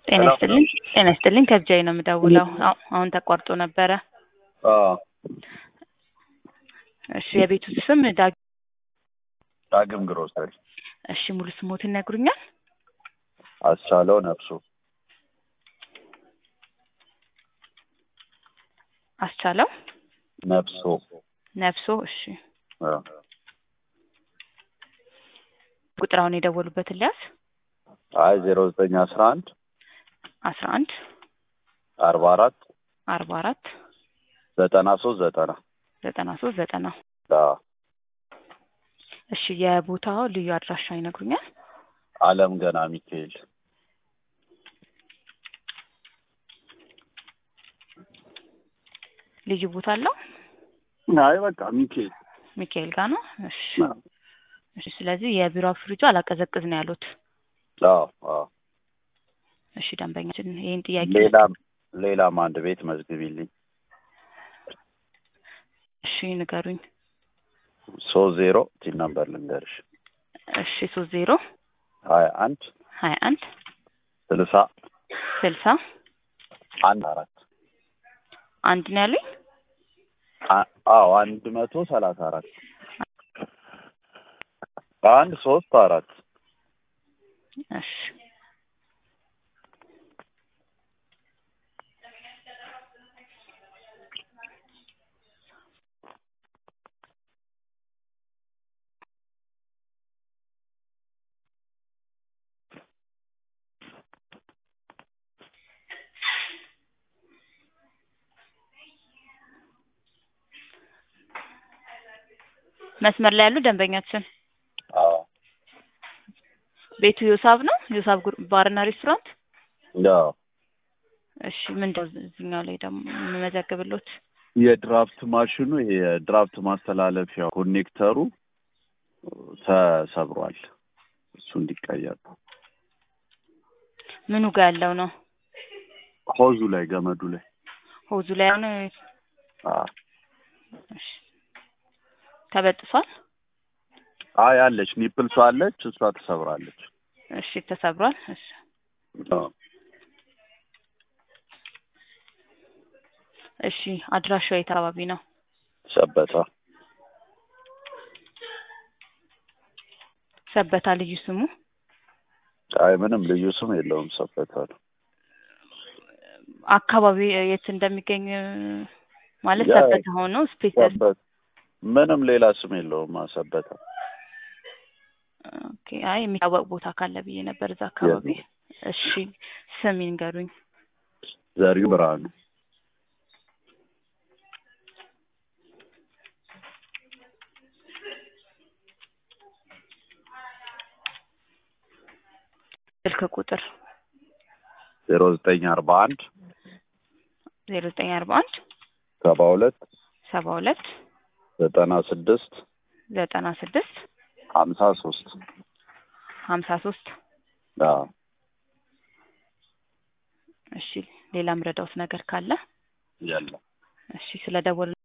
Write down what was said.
ጤና ይስጥልኝ ጤና ይስጥልኝ ከብቻዬ ነው የምደውለው አሁ- አሁን ተቋርጦ ነበረ አዎ እሺ የቤቱ ስም ዳግ ዳግም ግሮሰሪ እሺ ሙሉ ስሞትን ይነግሩኛል አስቻለው ነፍሱ አስቻለው ነፍሶ ነፍሶ እሺ አዎ። ቁጥር አሁን የደወሉበትን ሊያዝ አይ ዜሮ ዘጠኝ አስራ አንድ አስራ አንድ አርባ አራት አርባ አራት ዘጠና ሶስት ዘጠና ዘጠና ሶስት ዘጠና አዎ። እሺ የቦታው ልዩ አድራሻ ይነግሩኛል አለም ገና ሚካኤል ልዩ ቦታ አለው አይ በቃ ሚካኤል ሚካኤል ጋር ነው እሺ አዎ እሺ ስለዚህ የቢሮ ፍሪጁ አላቀዘቅዝ ነው ያሉት አዎ አዎ። እሺ ደንበኛችን ይህን ጥያቄ ሌላም ሌላም አንድ ቤት መዝግቢልኝ እሺ ንገሩኝ ሶስት ዜሮ ቲን ነምበር ልንገርሽ እሺ ሶስት ዜሮ ሀያ አንድ ሀያ አንድ ስልሳ ስልሳ አንድ አራት አንድ ነው ያሉኝ አ- አዎ አንድ መቶ ሰላሳ አራት አንድ ሶስት አራት እሺ መስመር ላይ ያሉ ደንበኛችን አዎ ቤቱ ዮሳብ ነው ዮሳብ ጉር- ባርና ሬስቶራንት አዎ እሺ ምንድነው እዚህኛው ላይ ደግሞ የምመዘግብሎት የድራፍት ማሽኑ ይሄ የድራፍት ማስተላለፊያ ኮኔክተሩ ተሰብሯል። እሱ እንዲቀየር ነው። ምኑ ጋር ያለው ነው ሆዙ ላይ ገመዱ ላይ ሆዙ ላይ ነው አዎ። እሺ ተበጥሷል አይ አለች ኒፕልሷ አለች፣ እሷ ተሰብራለች። እሺ ተሰብሯል እሺ አዎ። እሺ አድራሻው የት አካባቢ ነው ሰበታ ሰበታ ልዩ ስሙ አይ ምንም ልዩ ስም የለውም። ሰበታ ነው። አካባቢ የት እንደሚገኝ ማለት ያ- ሰበታ ሆኖ ስፔስ ሰበታ ምንም ሌላ ስም የለውም። ሰበታ ኦኬ አይ የሚታወቅ ቦታ ካለ ብዬ ነበር እዛ አካባቢ እሺ ስም ይንገሩኝ ዘሪው ብርሃኑ ስልክ ቁጥር ዜሮ ዘጠኝ አርባ አንድ ዜሮ ዘጠኝ አርባ አንድ ሰባ ሁለት ሰባ ሁለት ዘጠና ስድስት ዘጠና ስድስት ሀምሳ ሶስት ሀምሳ ሶስት አዎ እሺ ሌላ ምረዳውት ነገር ካለ የለም። እሺ ስለ ደወሉ